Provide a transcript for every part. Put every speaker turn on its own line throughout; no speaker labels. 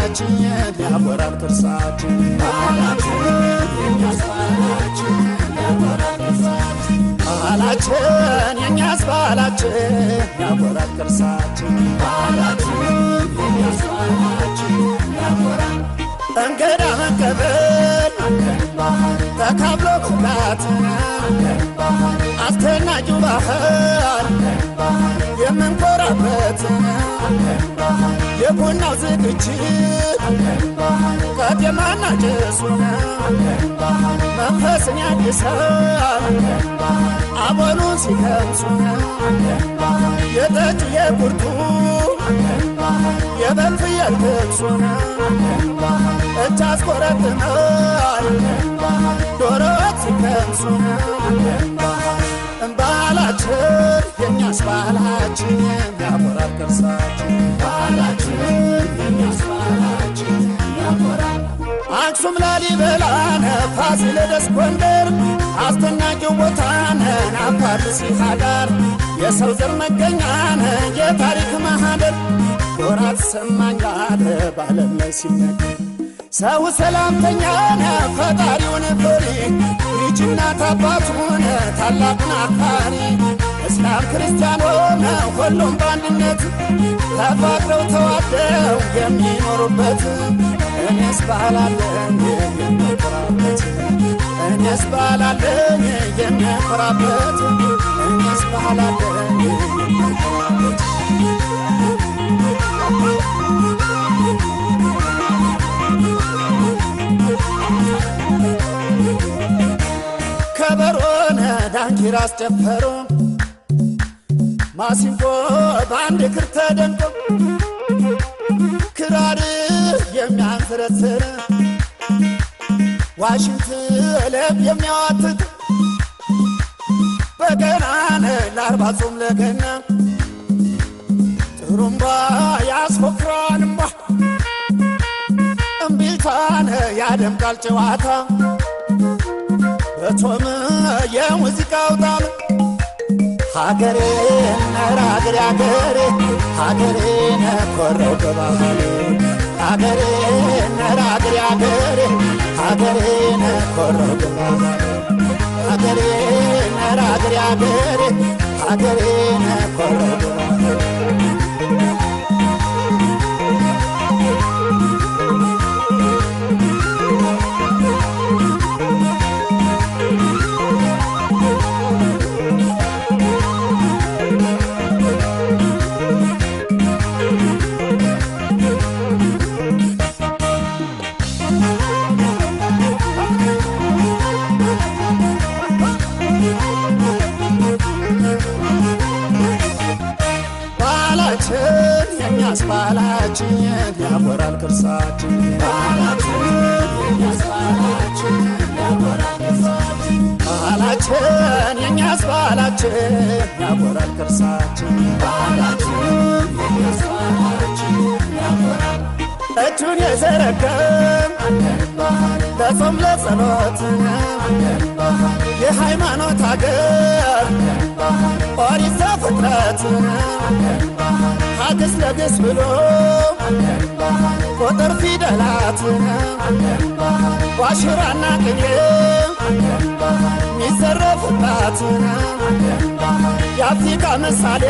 ባህላችን ያኮራል ቅርሳችን ባህላችን የኛስ ባህላችን ያኮራል ቅርሳችን ባህላችን የኛስ ባህላችን ያኮራል ቅርሳችን ባህላችን የኛስ ባህላችን ያኮራል እንግዳ መቀበል ተካብሎ መብላት አስደናቂው ባህል የምንኮራበት የቡናው ዝግጅት ቀጤማና ጭሱ መንፈስን ያድሳል አቦሉን ሲቀምሱ የጠጅ የቁርጡ የበልፍ የልብሱ እጅ አስቆረጥማል ዶሮ ወጥ ሲቀምሱ ባህላችን የኛስ ባህላችን ያኮራል ቅርሳችን ባህላችን የኛስ ባህላችን ያኮራል አክሱም ላሊበላነ ፋሲለደስ ጎንደር አስደናቂው ቦታነን አፋር ሲሃዳር የሰው ዘር መገኛነ የታሪክ ማህደር ኮራት ሰማኛለ ባለም ላይ ሲነገር ሰው ሰላምተኛ ነ ፈጣሪውን ፍሪ ልጅና አባቱን ታላቁን አክባሪ እስላም ክርስቲያን ሆነ ሁሉም በአንድነት ተፋቅረው ተዋደው የሚኖሩበት እኔስ ባህላለኝ የሚኮራበት እኔስ ባህላለኝ የሚኮራበት እኔስ ባህላለኝ የሚኮራበት ከበሮነ ዳንኪራ አስጨፈሮ ማሲንቆ በአንድ ክር ተደንቆ ክራር የሚያንፈረስር ዋሽንት ለብ የሚያዋትት በገናነ ለአርባ ጾም ለገና ጥሩምባ ያስፎክራንማ እምቢልታነ ያደምቃል ጨዋታ በቶም የሙዚቃው ጣም ሀገሬ ነር ሀገሬ ሀገሬ ሀገሬ ነኮረው በባህሌ ሀገሬ ነር ሀገሬ ሀገሬ ሀገሬ ነኮረው በባህሌ ሀገሬ ነር ሀገሬ ሀገሬ ሀገሬ ነኮረው በባህሌ ባህላችን የኛስ ባህላችን ያኮራል ቅርሳችን ባህላችን የኛስ ባህላችን ያኮራል ቅርሳችን ባህላችን የኛስ ባህላችን ያኮራል ቅርሳችን ባህላችን የኛስ ባህላችን ያኮራል እጁን የዘረጋም ለጾም ለጸሎት የሃይማኖት አገር ኦሪት ዘፍጥረት ሀግስ ለግስ ብሎ ቁጥር ፊደላት ዋሽራና ቅኔ ሚዘረፍባት የአፍሪካ ምሳሌ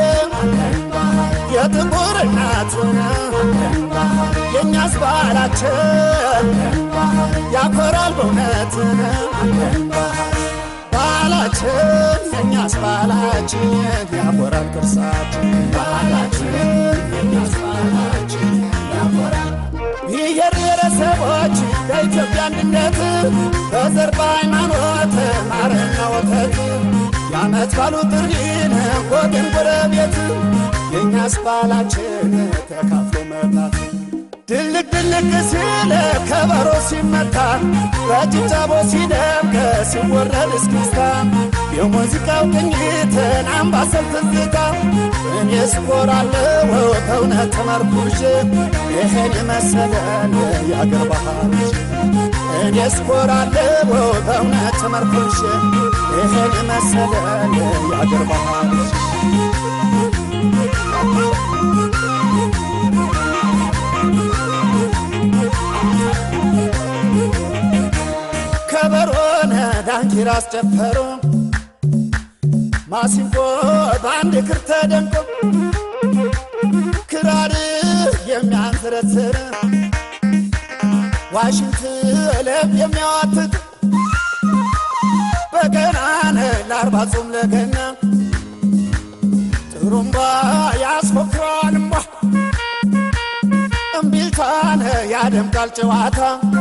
የጥቁር እናት የእኛስ ባህላችን ያኮራል በእውነት ባህላችን የእኛስ ባህላችን ያኮራል ቅርሳችን ባህላችን የእኛስ ባህላችን ያኮራል ብሔር ብሔረሰቦች በኢትዮጵያ አንድነት በዘር በሃይማኖት ማርና ወተት የዓመት ባሉ ጥሪን ወገን ጎረቤት የእኛስ ባህላችን ተካፍሎ መብላት ድልቅ ድልቅ ሲል ከበሮ ሲመታ በጭብጨቦ ሲደምቅ ሲወረድ እስክስታ የሙዚቃው ቅኝትን አምባሰል ትዝታ እኔስ እኮራለሁ በእውነት ተመርኩዤ ይሄን የመሰለን የአገር ባህል እኔስ እኮራለሁ በእውነት ተመርኩዤ ይሄን የመሰለን የአገር ባህል ዳንኪራ አስጨፈሩ ማሲንቆ በአንድ ክር ተደንቆ ክራር የሚያንዘረዝር ዋሽንት ልብ የሚያዋትት በገናነ ለአርባ ጾም ለገና ጥሩምባ ያስፎክረዋል እምቧ እምቢልታነ ያደምቃል ጨዋታ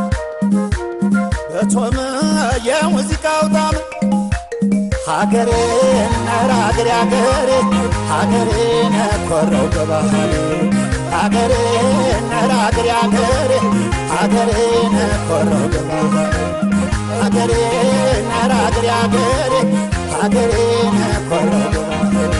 በቶም የሙዚቃው ጣም ሀገሬ ነር ሀገሬ ሀገሬ ሀገሬ ነኮረው በባህሌ ሀገሬ ነር ሀገሬ ሀገሬ ሀገሬ ነኮረው በባህሌ ሀገሬ ነር ሀገሬ ሀገሬ ሀገሬ ነኮረው በባህሌ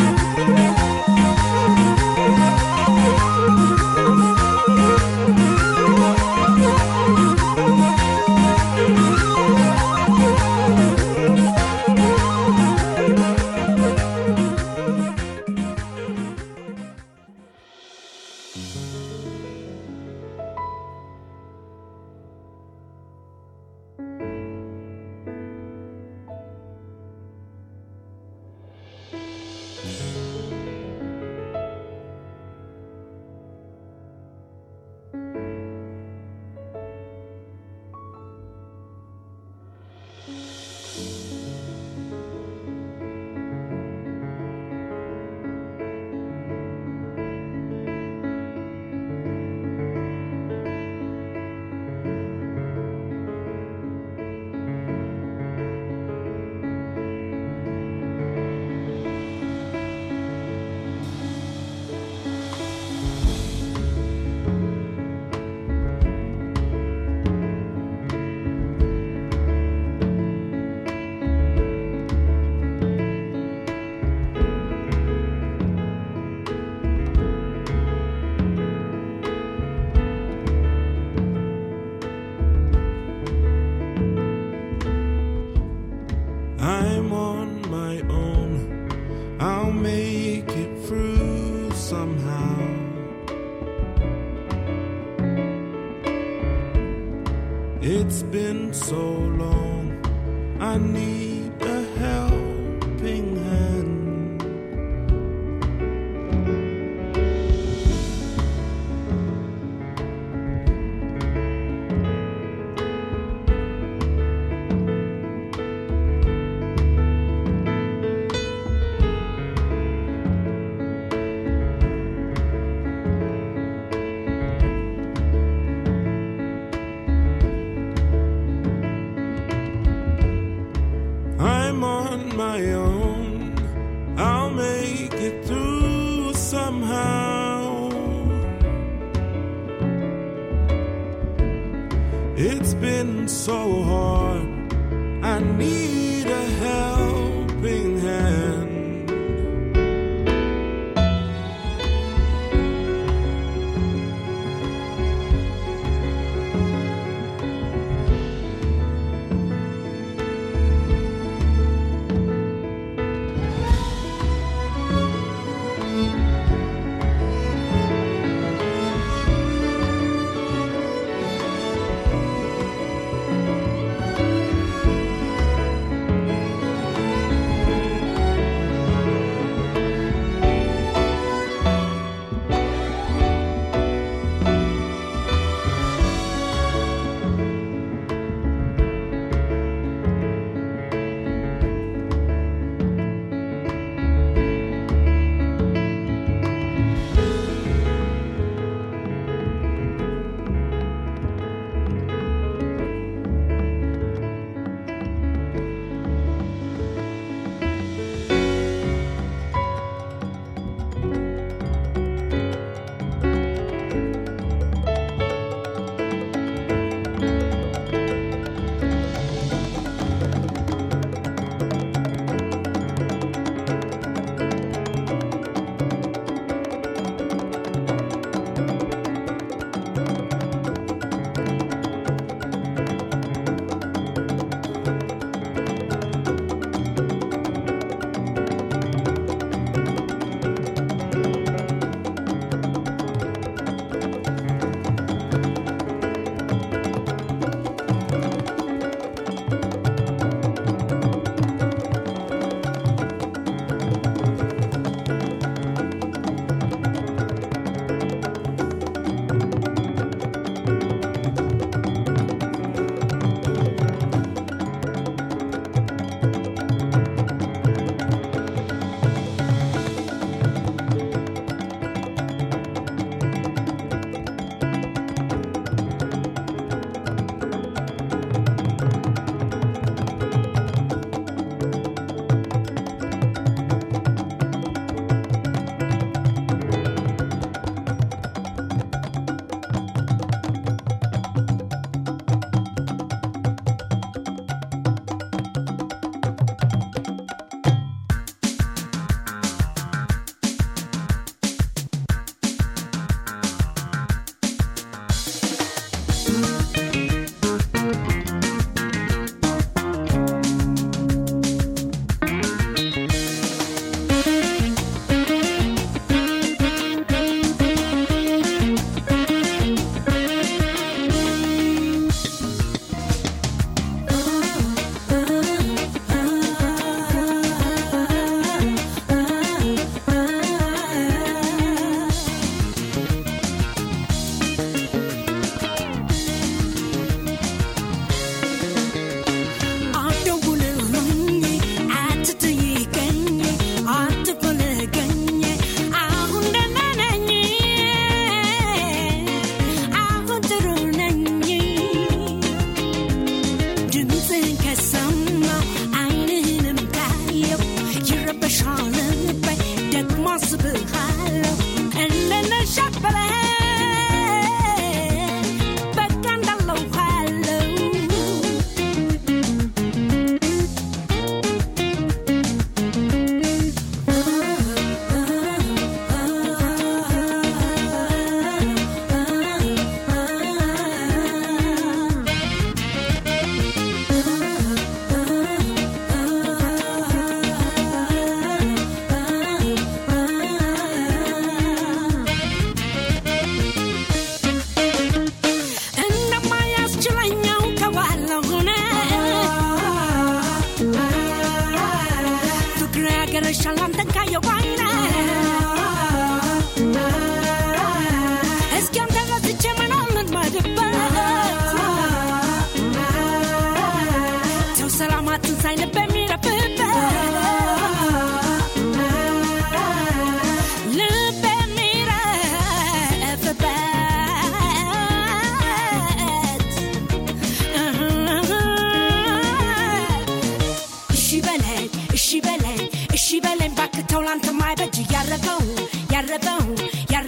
I'm on my own. I'll make it through somehow. It's been so long. I need a helping hand. I'm on my own. I'll make it through somehow. It's been so hard. I need a helping hand.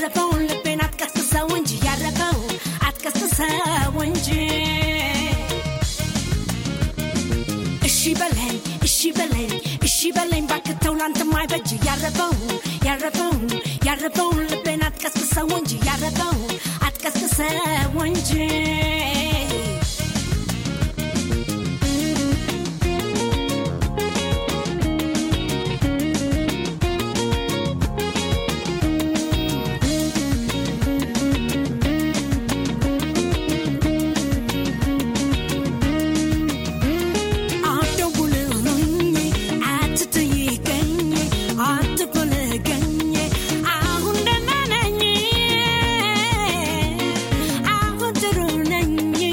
ያረፈውን ልቤን አትቀስቅሰው እንጂ ያረፈውን አትቀስቅሰው እንጂ እሺ በለኝ እሺ በለኝ እሺ በለኝ ባክተው ላንተም አይበጅ ያረፈውን ያረፈውን ያረፈውን ልቤን አትቀስቅሰው እንጂ ያረፈውን አትቀስቅሰው እንጂ አትደውልልኝ አትጠይቀኝ አትፈልገኝ አሁን ደህና ነኝ አሁን ጥሩ ነኝ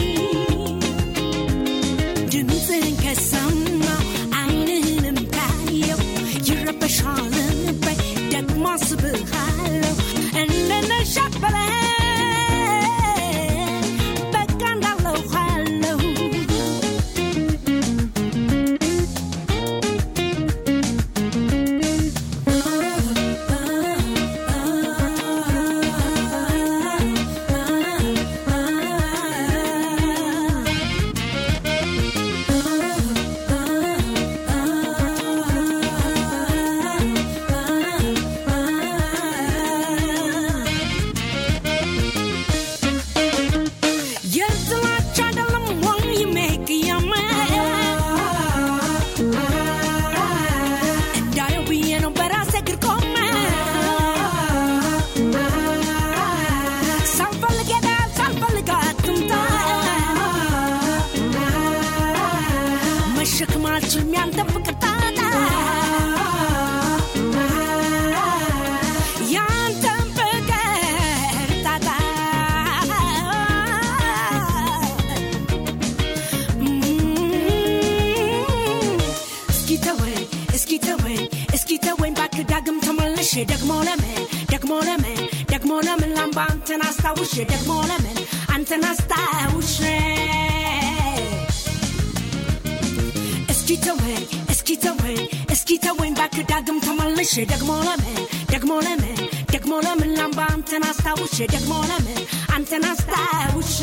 ድምፅህን ከሰማሁ ዓይንህንም ካየሁ ይረበሻል ልቤ ደግሞ አስብሃለሁ እንደነሻት በለኝ በቃ እንዳለሁ አለሁ የጥላቻ አይደለም ወይ የሚቅያመ እንዳየው ብዬ ነው በራሴ እግር ቆመ ሳልፈልግ ሄዳ ሳልፈልግ አትምጣ መሸከም አልችልም ያንተን ፍቅር ጣጣ ያንተን ፍቅር ጣጣ እስኪ ተወኝ እስኪ ተወኝ እስኪ ተወኝ እባክህ ዳግም ተመልሼ ደግሞ ለምን ደግሞ ለምን ደግሞ ለምን ላምባ አንተን አስታውሼ ደግሞ ለምን አንተን አስታውሼ እስኪ ተወኝ እስኪ ተወኝ እስኪ ተወኝ እባክህ ዳግም ተመልሼ ደግሞ ለምን ደግሞ ለምን ደግሞ ለምን ላምባ አንተን አስታውሼ ደግሞ ለምን አንተን አስታውሼ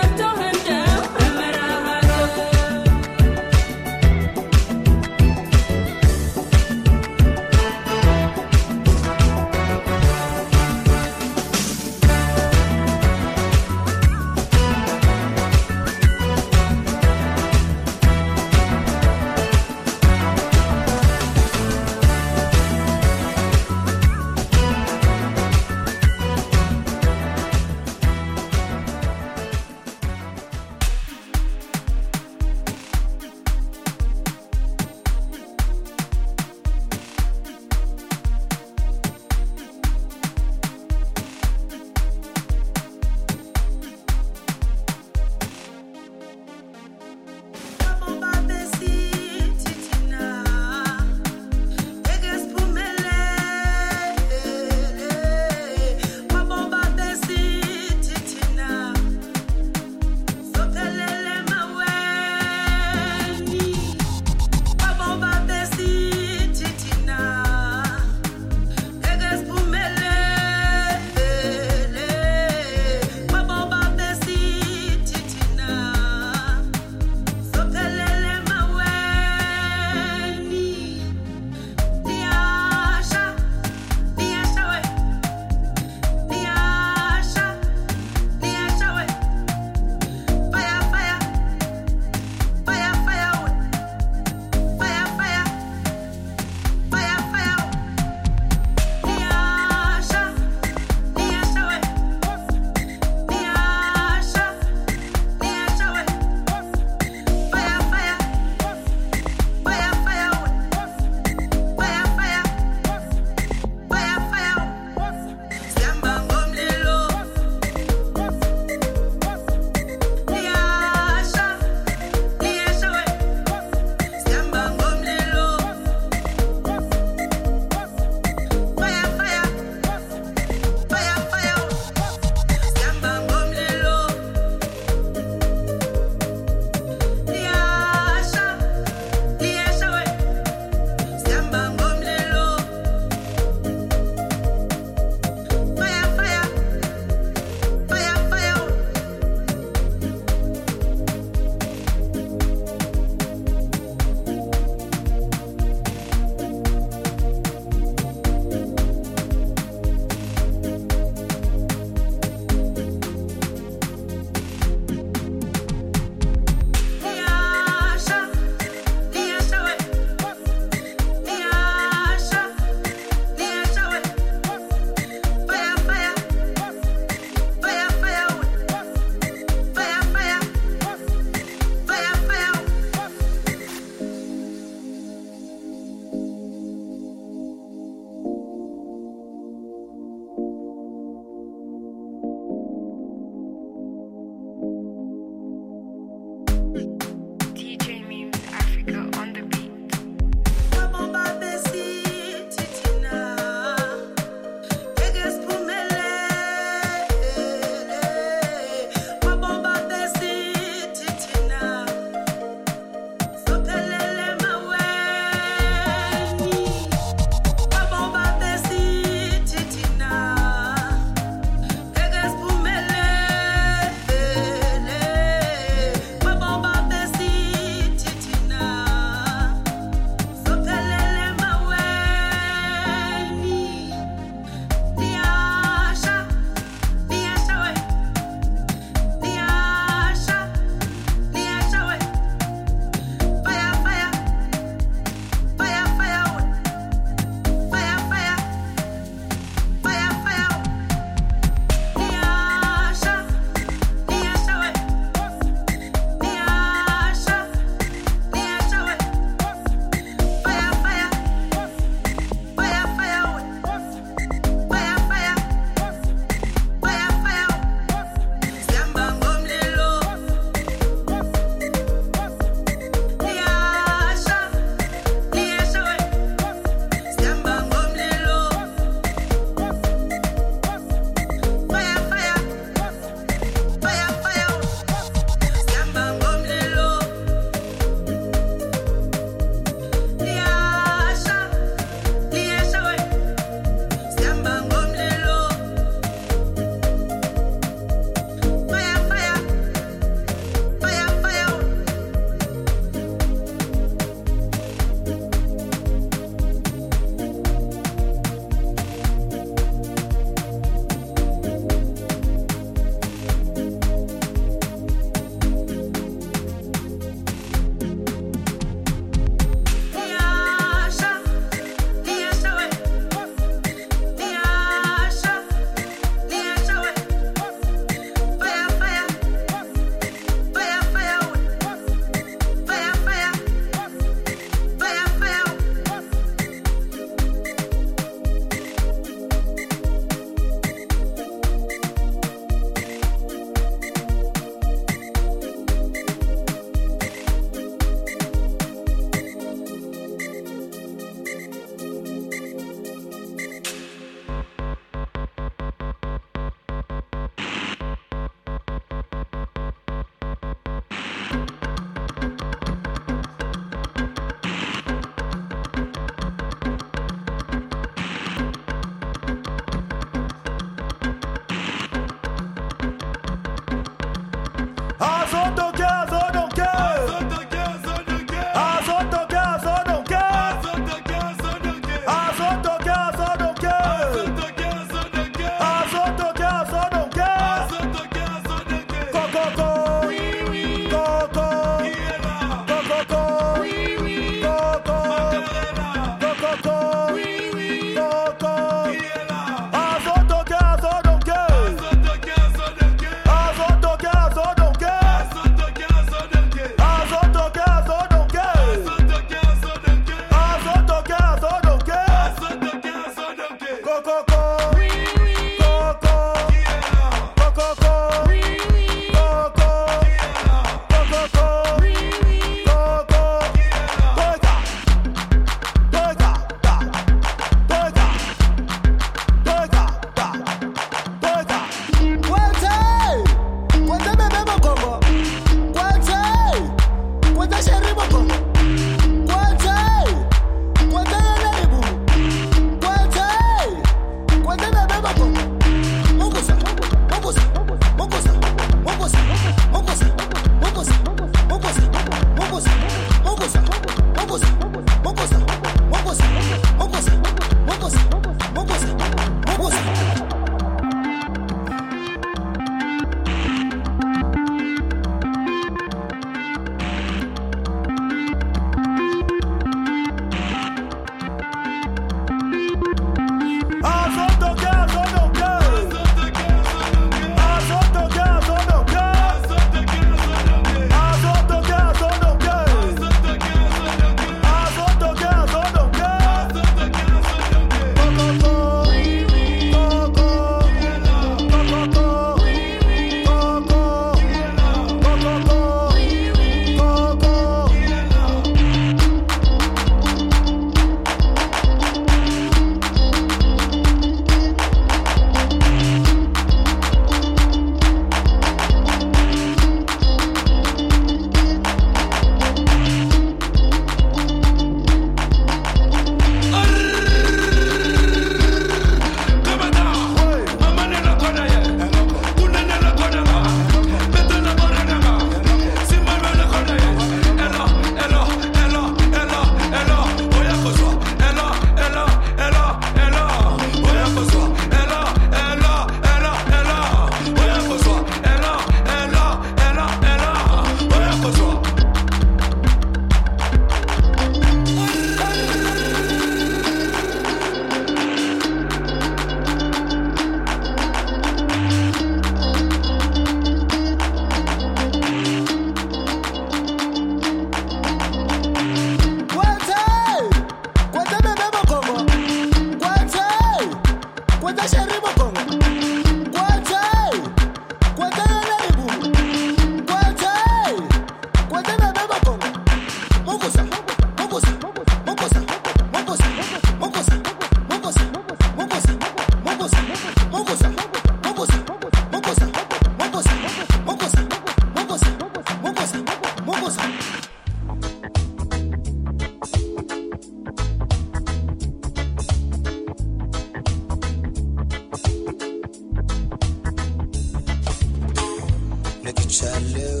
ነቅቻለው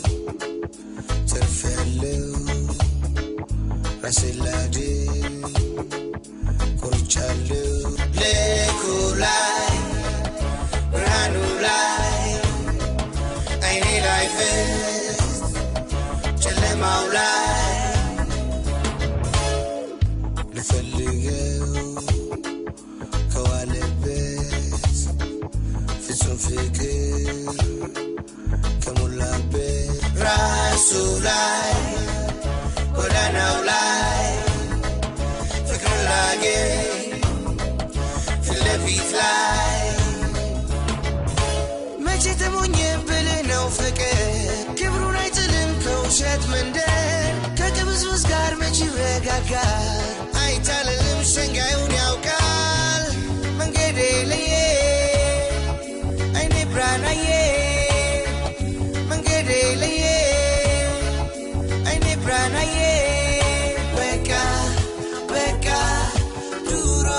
ተርፌያለው ራሴን ላድን ቆርጫለው ልኩ ላይ ብርሃኑ ላይ አይኔ ላይ ፍስ ጨለማው ላይ ልፈልገው ከዋለበት ፍጹም ፍቅር ከሞላበት ራሱ ላይ ጎዳናው ላይ ፍቅር ላገኝ ፊት ለፊት ላይ መቼ ተሞኘ ብልህ ነው ፍቅር ክብሩን አይጥልም ከውሸት መንደር ከቅብዝብዝ ጋር መች ይረጋጋል አይታልልም ሸንጋዩን ያውቃል መንገዴ ለየ አይኔ ብርሃናዬ መንገዴ ለየ አይኔ ብርሃናዬ በቃ በቃ ድሮ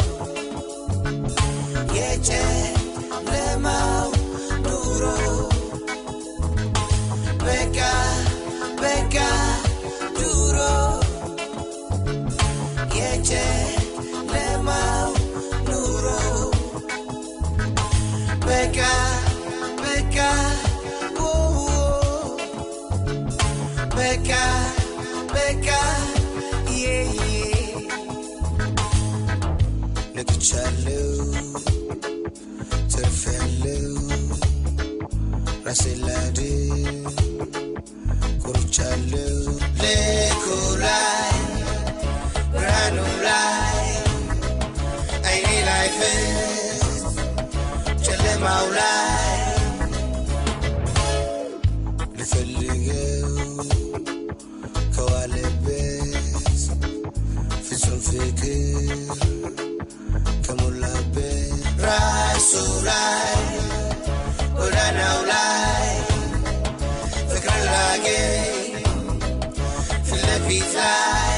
የጨለማው ኑሮ በቃ በቃ ድሮ የጨለማው ኑሮ በቃ በቃ ኦ በቃ በቃ ዬ ነቅቻለው ተርፌያለው ራሴን ላድን ቆርጫለው ልኩ ላይ ብርሃኑ ላይ አይኔ ላይ ፍስ ጨለማው ላይ ልፈልገው ከዋለበት ፍጹም ፍቅር ከሞላበት ራሱ ላይ ጎዳናው ላይ ፍቅር ላገኝ ፊት ለፊት ላይ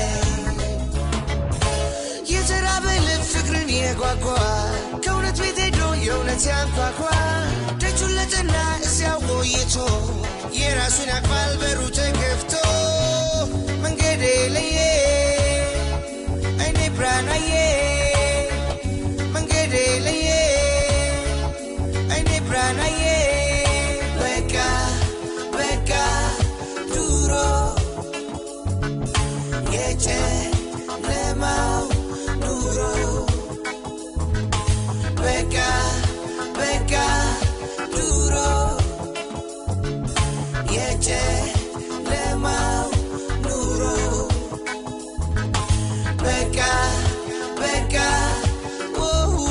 የተራበ ልብ ፍቅርን የጓጓ ከእውነት ቤት ሄዶ የእውነት ያንኳኳ ደጁን ለጠና እዚያው ቆይቶ የራሱን ያቅፋል በሩ ተከፍቶ መንገዴ ለየ አይኔ ብርሃናዬ መንገዴ ለየ አይኔ ብርሃናዬ በቃ በቃ ድሮ የጨለማው ኑሮ በቃ በቃ ድሮ የጨለማው ኑሮ በቃ በቃ ኦ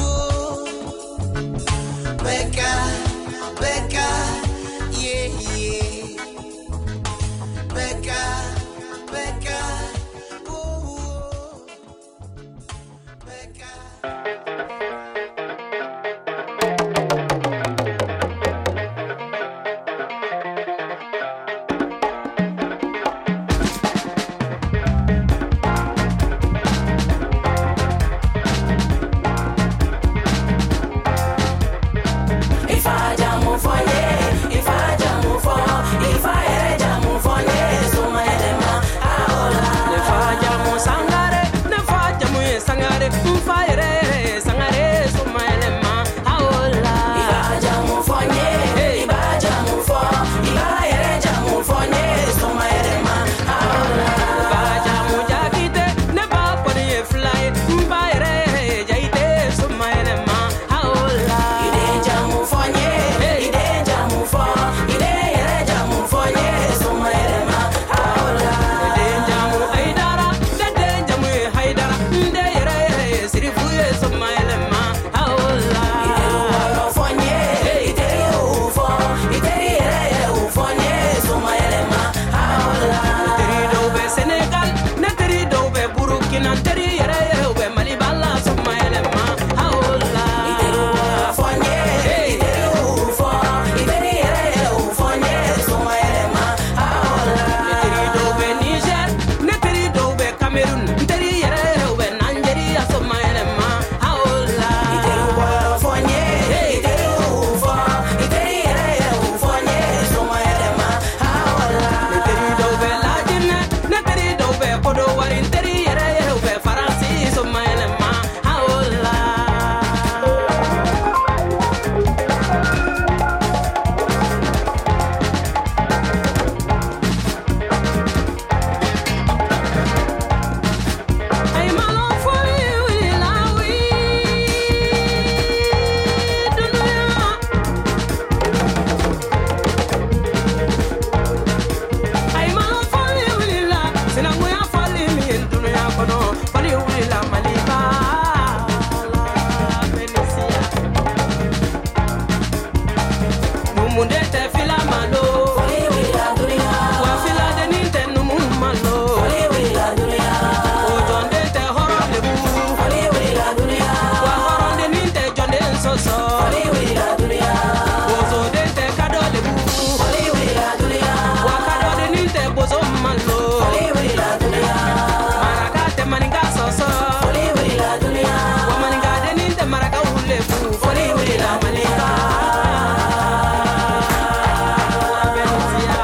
በቃ በቃ ዬ በቃ በቃ ኦ በቃ
If I jam for ye, if I jam for, if I ever jam for ye, so my dema, aola.
ne fa jamu sangare ne fa jamu ye sangare n fa yɛrɛ yɛrɛ ye
oui, la Maliba, la Benicia. Mumunde te fila malo. Wa fila deni te numu malo. Ojonde te horo lebu. Wa horo deni te jonde soso. Bozo de te kado lebu. Wa kado deni te bozo malo. Maraka te maninga soso. Wa maninga deni te maraka ulebu. Foli wila malinga. La Benicia.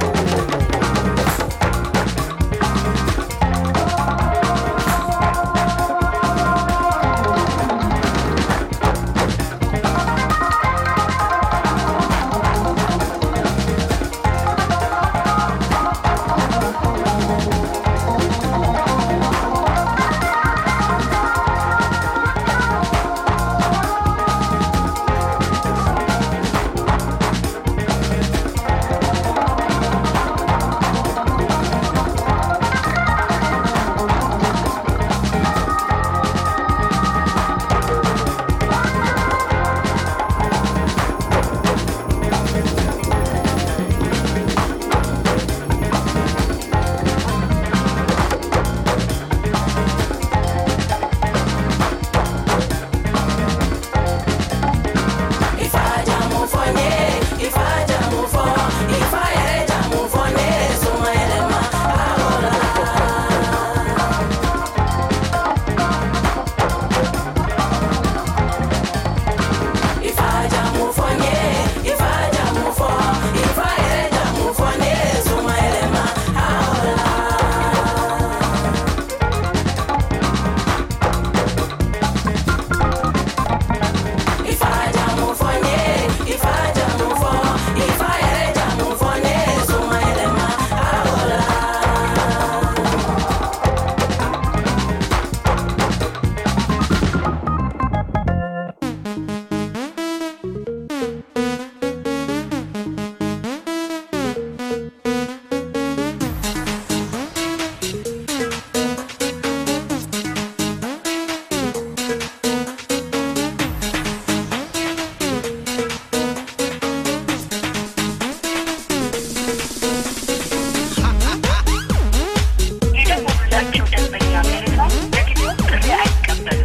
የደወሉላቸው ደንበኛ ቴሌፎን ለጊዜው ጥሪ አይቀበልም።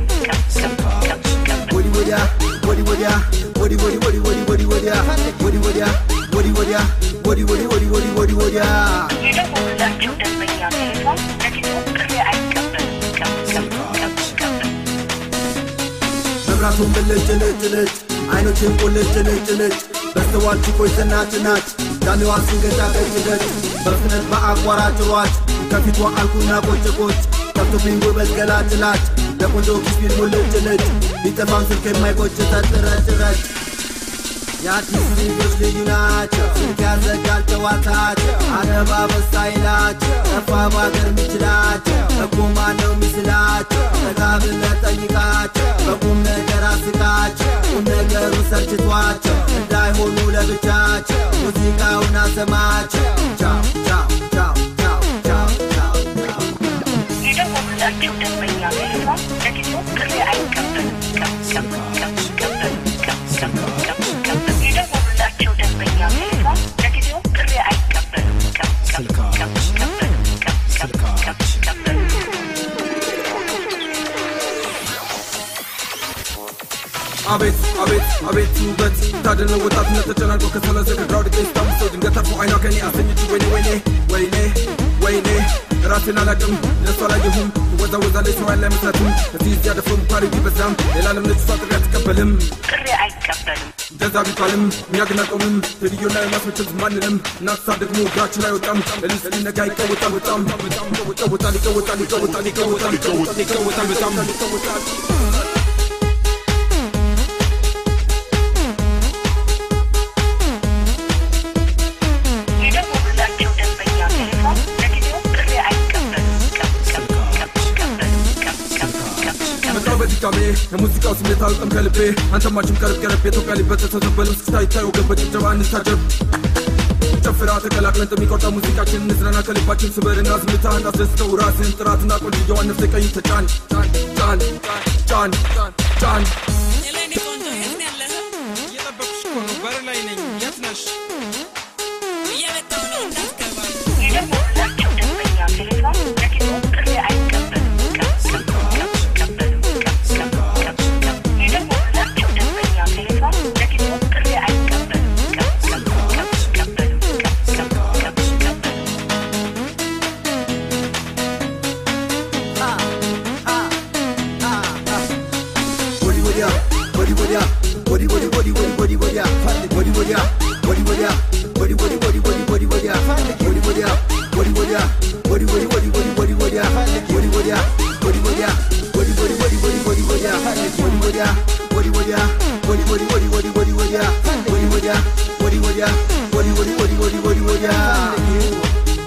ወዲ ወዲያ ወዲ ወዲያ ወዲ ወዲ ወዲ ወዲ ወዲ ወዲያ ወዲ ወዲያ ወዲ ወዲያ ወዲ ወዲ ወዲ ወዲ ወዲ ወዲያ
የደወሉላቸው ደንበኛ ቴሌፎን ለጊዜው ጥሪ አይቀበልም።
መብራቱን ብልጭ ልጭ ልጭ አይኖችን ቁልጭ ልጭ ልጭ በስተዋል ችኮች ዝናች ናች ዳሜዋ ስንገጫ ቀጭ ገጭ በፍጥነት በአቋራጭ ሯጭ ከፊቷ አልኩና ቆጭ ቆጭ ከብቶብኝ ጉልበት ገላጭላጭ ለቆንጆ ኪስቢል ሙልጭ ልጭ ቢጠፋም ስልክ የማይቆጭ ተጥረጭ ረጭ የአዲስ ልጆች ልዩ ናቸው ስልክ ያዘጋል ጨዋታቸው አረባ በሳይላቸው ጠፋ ባገር ሚችላቸው በቁማ ነው ሚስላቸው ጠጋ ብለህ ጠይቃቸው በቁም ነገር አስቃቸው ቁም ነገሩ ሰልችቷቸው እንዳይሆኑ ለብቻቸው ሙዚቃውን አሰማቸው ቻው ቻው ቻው ቻው ቻው ቻው ቻው
የደወሉላቸው ደንበኛ ቴሌፎን ለጊዜው ጥሪ አይቀበልም። የደወሉላቸው ደንበኛ ቴሌፎን ለጊዜው ጥሪ አይቀበልም።
አቤት አቤት አቤት ውበት ታደነ ወጣትነት ተጨናንቆ ከሰለዘ ከግራውድ ቄስ ታምሶ ድንገት አርፎ አይኗ ከኔ አሰኘች ወይኔ ወይኔ ወይኔ ወይኔ ራሴን አላቅም ለሷ አላየሁም ትወዛወዛለች ሰው ያለ አይመስላትም እዚህ እዚያ ደፍሮ ሙካሪ ቢበዛም ሌላ ዓለም ነች እሷ ጥሪ አትቀበልም
ጥሪ አይቀበልም።
እንደዛ ቢባልም እኛ ግን አልቆምም ቴልዮና የማስመቸት ማንንም እናትሳ ደግሞ እግራችን አይወጣም እልል ስሊነጋ ይቀወጣል በጣም ይቀወጣል ይቀወጣል ይቀወጣል ይቀወጣል ይቀወጣል ይቀወጣል በጣም ይቀወጣል
የደወሉላቸው ደንበኛ ቴሌፎን ለጊዜው ጥሪ አይቀበልም።
መጣው በድጋሜ የሙዚቃው ስሜት አልጠም ከልቤ አንተማችም ቀርብ ቀረብ የኢትዮጵያ ሊበጠስ ተዘበሉ እስክታ ይታዩ ገበ ጭብጨባ እንታጀብ ጨፍራ ተቀላቅለን የሚቆርጠ ሙዚቃችን እንዝናና ከልባችን ስበርና ዝምታ እንዳስደስተው ራስን ጥራትና ቆንጅየዋን ነፍሰ ቀኝ ተጫን ጫን ጫን ጫን ጫን
እየጠበኩሽ እኮ ነው በር ላይ ነኝ የት ነሽ
የደወሉላችሁ ደንበኛ ቴሌፎን ለጊዜው ጥሪ አይቀበልም። የደወሉላችሁ ደንበኛ ቴሌፎን ለጊዜው ጥሪ አይቀበልም።
Body body up, body body up, body body body body body body up, body body up, body body up, body body body body body body up, body body up, body body up, body body body body body body up, body body up, body body up, body body body body body body up, body body up, body body up, body body body body body body up, body body up, body body up, body body body body body body up.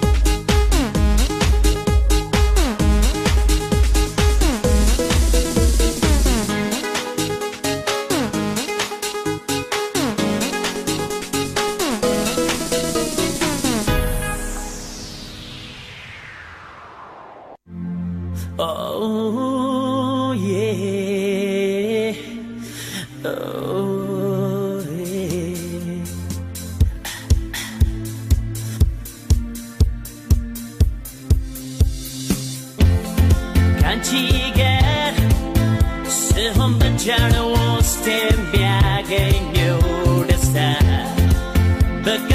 Oh yeah. Oh yeah. ከአንቺ ጋር ስሆን ብቻ ነው ውስጥ የሚያገኘው ደስታ በቃ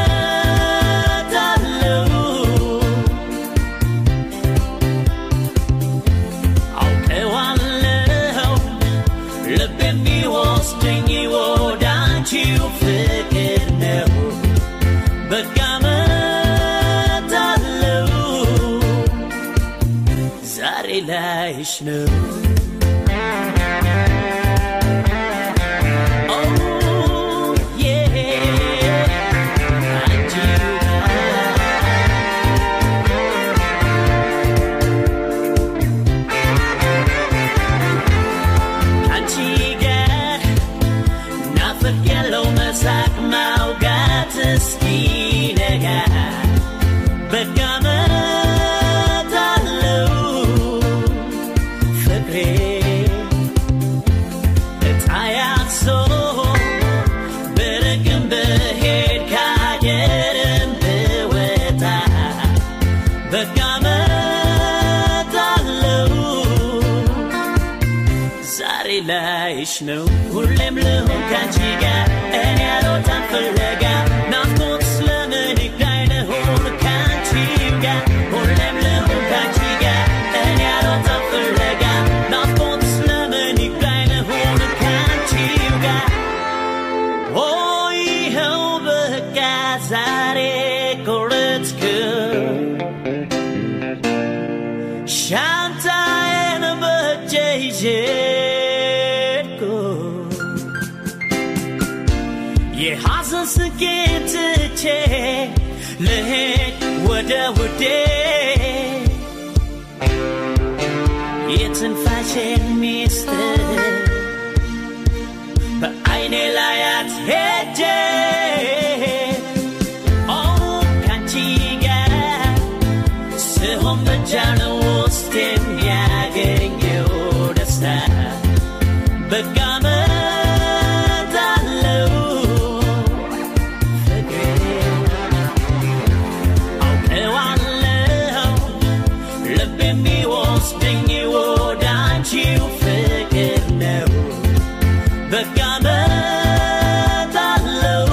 እመጣለሁ አውቀዋለሁ ልብ የሚወስደኝ ወደ አንቺው ፍቅር ነው በቃ እመጣለሁ ዛሬ ላይሽ ነው Oh, yeah. አንቺው አንቺ ጋር ናፍቅ ያለው መሳቅ ማውጋት እስኪነጋ በቃ እመጣለሁ ፍቅሬ እጣያሶ ብርቅም ብሄድ ከአገርም ብወጣ በቃ እመጣለሁ ዛሬ ላይሽ ነው ሁሌም ልሁን ካንቺ ጋር እኔ አልወጣም ፍለጋ ናፍቆት ስለምን ይግዳኝ ልሁን ካንቺ ጋር ሁሌም ልሁን ካንቺ ጋር እኔ አልወጣም ፍለጋ ናፍቆት ስለምን ይግዳኝ ልሁን ካንቺ ጋር ኦ ይኸው በቃ ዛሬ ቆረጥኩ ሻንጣዬን በእጄ ይዤ ሄድኩ። የሐዘን ስቄን ትቼ ልሄድ ወደ ውዴ የትንፋሼን ሚስጥር በዐይኔ ላያት ሄጄ ኦ ካንቺ ጋር ስሆን ብቻ ነው ውስጥ የሚያገኘው ደስታ በቃ እመጣለሁ ፍቅሬ አውቀዋለሁ ልብ የሚወስደኝ ወደ አንቺው ፍቅር ነው በቃ እመጣለሁ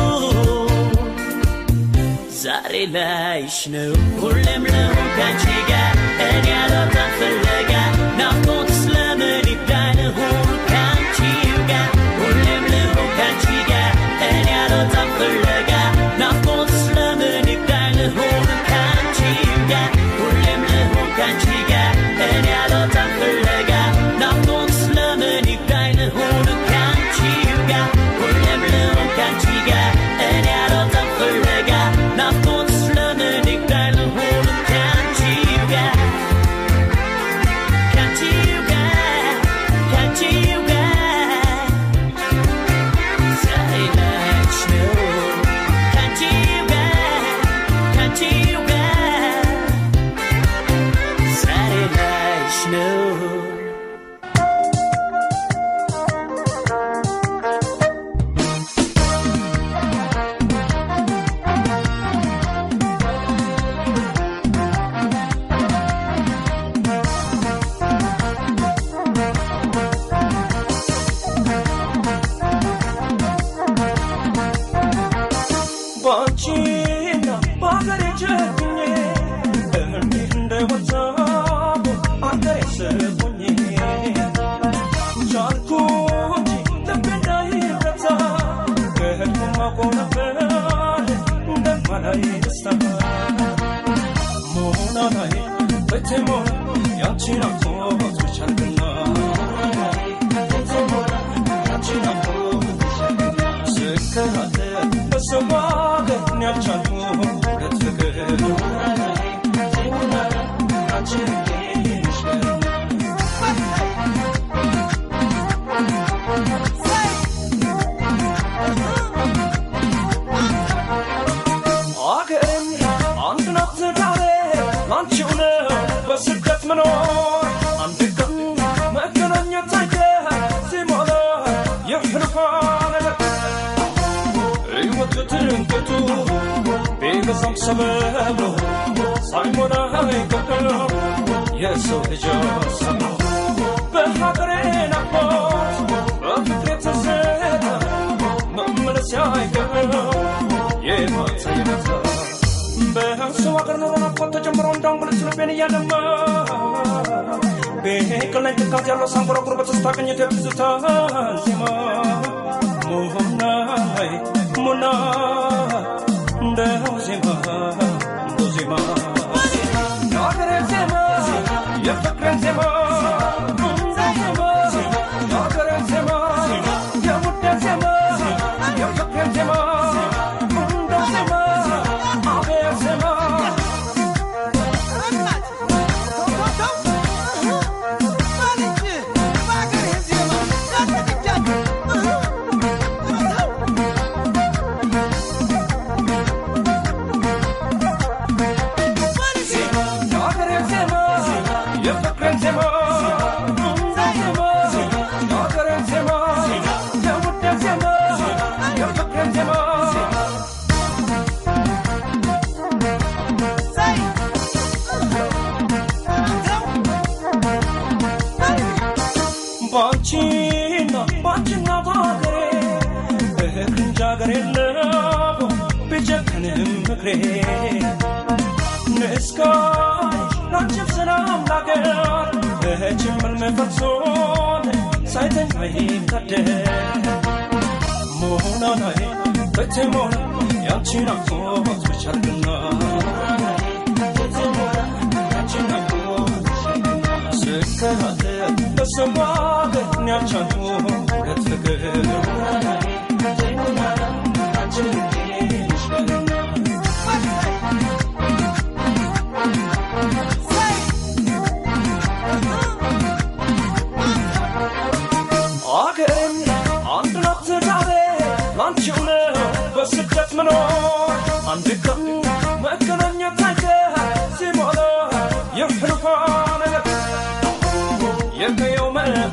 ዛሬ ላይሽ ነው ሁሌም ልሁን ካንቺ ጋር እኔ አልወጣም ፍለጋ ናፍቆት ስለምን ይብዳኝ ልሁን ካንቺ ጋር ሁሌም ልሁን ካንቺ ጋር እኔ አልወጣም ፍለጋ ናፍቆት ስለምን ይብዳኝ ልሁን ካንቺ ጋር ሁሌም ልሁን ካንቺ ጋር እኔ አልወጣም ፍለጋ ናፍቆት ስለምን ይብዳኝ ልሁን ካንቺ ጋር ሁሌም ልሁን ካንቺ ጋር እኔ አልወጣም ፍለጋ ናፍቆት ስለምን ይግዳኝ ልሁን
ትትሞላ ያንቺ ናፍቆት ብቻ አድርግና ስከራተት በሰው ሀገር እኔ አልቻልኩም ሁለት ፍቅር አገሬም አንድ ናት ዳሬ ላንቺው ነው በስደት መኖር አንድ ቀን መገናኘት አይቀ ሲሞላ የህልፋ ነገር ሕይወት በትንቅቱ ቢበዛም ሰበቡ ሳይሞላ አይቀርም የሰው ልጅ ሀሳቡ በሀገሬ ናፍቆት በፍቅሬ ትዝታ መመለስ አይቀርም የማታ የማታ በሰው ሀገር ኑሮ ናፍቆት ተጀምሮ እንዳሁን ብልጭ ልቤን እያደማ ቤቅል ላይ ትካት ያለው ሳንጎራጉር በተስታ ቅኝት የትዝታ ዜማ ሙናይ ሙና እንደው ዜማ እንደው ዜማ የሀገሬን ዜማ የፍቅሬን ዜማ እንደው ዜማ የሀገሬን ዜማ የውዴን ዜማ የፍቅሬን ዜማ እንደው ዜማ አቤት ዜማ የሀገሬን ዜማ የፍቅሬን ዜማ እንደው ዜማ የሀገሬን ዜማ የውዴን ዜማ የፍቅሬን ዜማ ባንቺና ባንቺና ባገሬ በክንጃ ገር የለው ቢጨክንም ምክሬ ንስካሽ ላንቺም ሰላም ላገር በችምል መፈርሶን ሳይተኛ ይታደር መሆናናይ በትሞላ ያንቺ ናፍቆት ብቻ አድርግና ስከራተት በሰው ሀገር እኔ አልቻልኩም ሁለት ፍቅር አገሬም አንድ ናት ዳሬ ላንቺው ነው በስደት መኖር አንድ ቀን መገናኘት አይቀር ሲሞላ የህልፋ ነገር የቀየው